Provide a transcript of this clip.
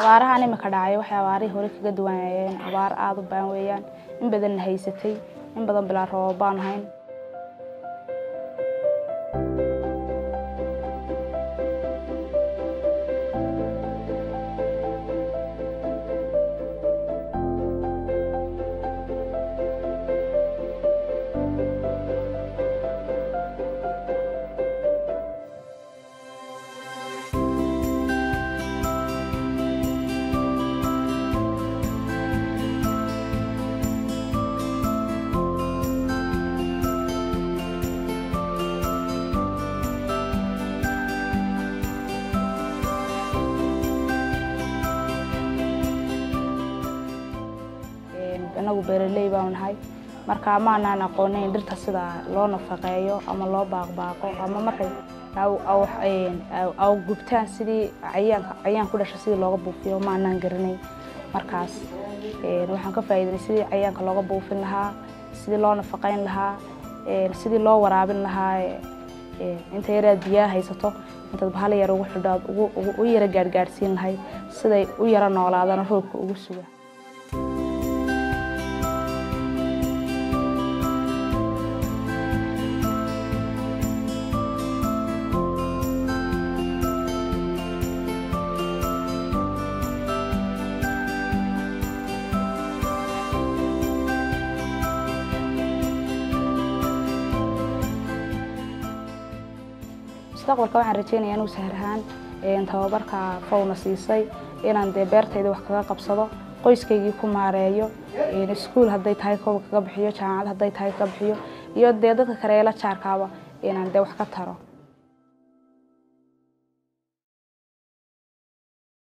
abaarahan imika dhacay waxay abaarihii hore kaga duwanayeen abaar aada u baan weeyaan in badanna haysatay in badan bilaa roobab baan ahayn inagu beeraley baanu nahay marka maanaan aqoonin dhirta sida loo nafaqeeyo ama loo baaqbaaqo ama markay aw gubtaan sidii cayaanka cayaan ku dhasha sidii looga buufiyo maanaan garanay markaas waxaan ka faa'iidanay sidii cayaanka looga buufin lahaa sidii loo nafaqeyn lahaa sidii loo waraabin lahaa inta yaraad biyaha haysato intaad bahal yar ugu xidho aad u yara gaadhgaadhsiin lahayd siday u yara noolaadana roobka ugu suga mustaqbalka waxaan rajeynaya inuu sahar ahaan tababarka fowna siisay inaan dee beertayda wax kaga qabsado qoyskaygii ku maareeyo iskuol hadday tahay kooba kaga bixiyo jaamacad hadday tahay kaga bixiyo iyo dee dadka kale ee la jaarkaaba inaan dee wax ka taro